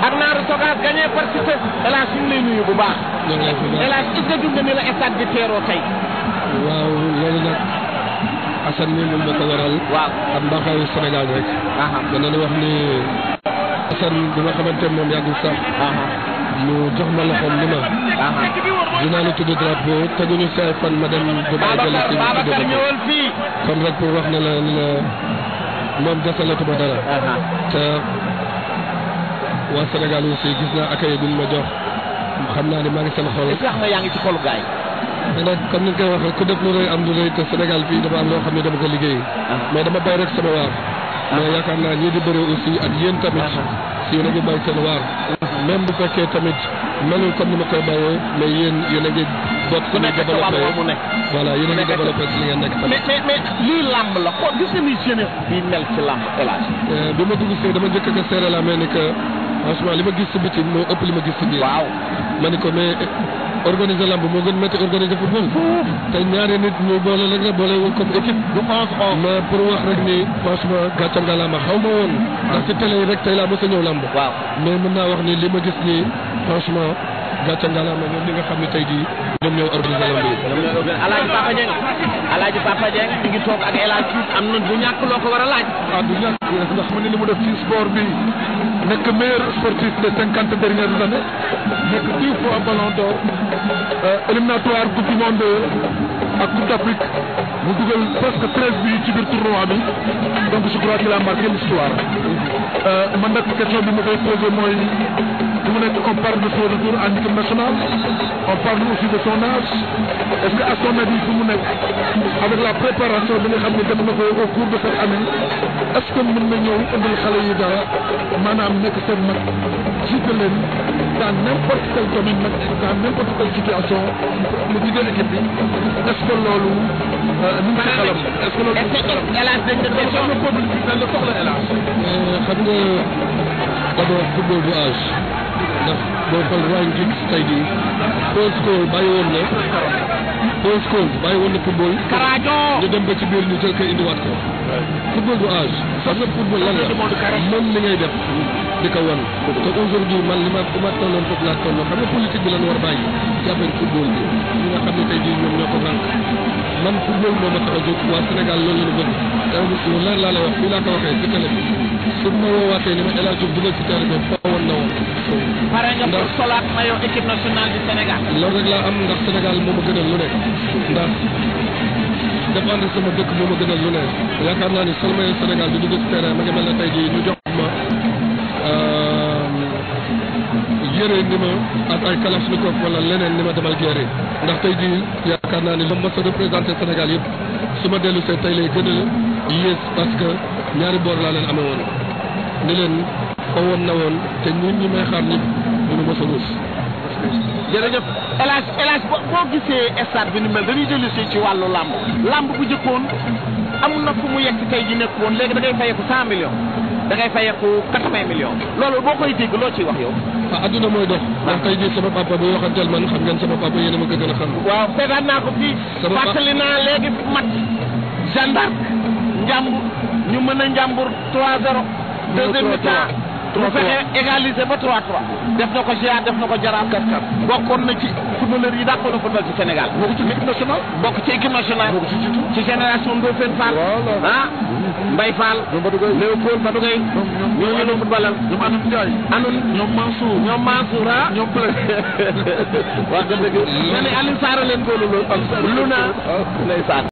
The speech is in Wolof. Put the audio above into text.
ak Naaru Sogas gagné par Siteu El Hadj ñu ngi lay nuyu bu baax ñoo ngi lay fi baax El Hadj est-ce que dund ni la stade bi teeroo tey waaw loolu nag Assane mi moom moo ko waral. waaw ak mbaaxaayu Sénégal rek. aha dana la wax ni Assane bi nga xamante ne moom yàggul sax aha mu jox ma loxoom ni ma aha dinaa la tudd drapeau teguñu say fan ma dem Dubaï dellu Babacar si Babacar tudd ko. ñëwal fii kon rek pour wax ne la ni la moom desalatuma dara. aha te waa Sénégal aussi gis naa accueil bi ñu ma jox xam naa ni maa ngi seen xol. est-ce que xam nga yaa ngi ci xolu gaay mais nag comme ni nga koy waxee ku def lu rëy am lu rëy te Sénégal fii dafa am loo xam ne dama ko liggéey. mais dama bay rek sama waar. mais yaakaar naa ñii di bëri aussi ak yéen tamit. si yéen a ngi bay seen waar. même bu fekkee tamit melul comme ni ma koy bayee mais yéen yéen a ngi bot ku nekk ci wàll woowu mu nekk voilà yéen a ngi nekk ci- développé si li ngeen nekk tamit. mais mais mais lii làmb la xool gis nga ni jeunesse bi mel ci làmb El Hadj Euh, bi ma dugg see dama njëkk a seere la mais ni que franchement li ma gis si biti moo ëpp li ma gis si biir. waaw ma ni ko mais organiser lamb moo gën métti organiser football. te ñaari nit ñu boole rek la boole wul comme équipe. du onze onze mais pour wax rek ni franchement gàcce ngalaama xaw ma woon. ndax ci télé yi rek tey laa mos a ñëw lamb. waaw mais mën naa wax ni li ma gis nii franchement gàcce ngalaama ñoom ñi nga xam ne tey jii ñoom ñoo organiser lamb yi. ñoom ñooy organiser Alaaji Papa Dieng Alaaji Papa Dieng mi ngi toog ak El Hadj Diouf am na du ñàkk loo ko war a laaj ah du ñàkk ndax mu ne li mu def ci sport bi nekk meilleur sportif des cinquante dernières années nekk dix fois ballon d'or euh, éliminatoire coupe du monde ak coupe d'Afrique mu dugal presque treize bi ci biir tournoi bi donc je crois qu'il a marqué l'histoire euh, man nag question bi ma koy posé mooy fi mu nekk on parle de son retour en équipe nationale on parle aussi de son âge est-ce que à son avis fi mu nekk avec la préparation bi nga xam ne def na ko au cours de cette année est-ce que mën na ñëw indil xale yi dara maanaam nekk seen mag jiite leen dans n'importe quel domaine nag dans n'importe quelle situation mu jigéen équipe bi est-ce que loolu ñu ngi ci xelam est-ce que loolu ñu ngi ci xelam El Hadj dañ la loolu xam nga peuple bi dañ la soxla hélas mais xam nga d'abord football du âge ndax boo xool Ryan Giggs tey jii Paul Scholes bàyyi woon na Paul Scholes bàyyi woon na football. Karajo ñu dem ba ci biir ñu jël ko indiwaat ko. football du âge. xam nga football lan la mën li ngay def di ko wan. te aujourd'hui man li ma li ma tolloon foofu laa tolloon xam nga politique bi lan war a bàyyi ci affaire football bi ñi nga xam ne tey jii ñoom ñoo ko rànk man football moo ma tax a jóg waa Sénégal loolu la ñu bëgg. te lu leer laa lay wax fii laa ko waxee ci télé bi su ma woowaatee ni ma El Hadj Diouf dugal ci terrain bi foo woon na woon. pare nga pour ndax solaat maillot équipe nationale du Sénégal loolu rek laa am ndax Sénégal moo ma gënal lu ne ndax défendre sama dëkk moo ma gënal lu ne yaakaar naa ni sol maillot Sénégal di dugg ci terrain ma ngi mel ne tey jii ñu jox ma yére ni ma ak ay kalachnikov wala leneen ni ma demal guerre ndax tey jii yaakaar naa ni li ma mës a représenté Sénégal yëpp su ma dellu see tey lay gën a yées parce que ñaari boor laa leen amee woon ni leen fa woon na woon te ñun ñi may xaar ñëpp duñu mës a ruus jërëjëf El Hadj El Hadj boo boo gisee stade bi ni mel dañuy dellu si ci wàllu làmb làmb bu jëkkoon am na fu mu yegg tey ji nekk woon léegi da ngay fayeeku cent millions da ngay fayeeku quatre-vingts millions loolu boo koy dégg loo ciy wax yow ah adduna mooy dox ndax tey jii sama papa bu waxanteel man xam ngeen sama papa yéen a ma ko gën a xam waaw seetaan naa ko fii Sama pa- fàttali naa léegi mat gendarme njàmbur ñu mën a njàmbur 3-0 deuxième mi-temps mu fexe égaliser ba 3-3 def na ko GA def na ko jaraaf 4-4 bokkoon na ci footballeur yi dàqoon na football ci Sénégal bokk ci équipe nationale bokk ci équipe nationale bokk ci jiitu ci génération Ndofène Fall Voilà. ah Mbaye Fall ñoom Badou Gueye Léopold Badou Gueye ñoom ñoom ñooñu la footballal ñoom Anam Ndiaye anun ñoom Mansour ñoom Mansour ah ñoom Blé wax nga dëgg nga ne Alioune Sarr leen góolu loolu lu na ndeysaan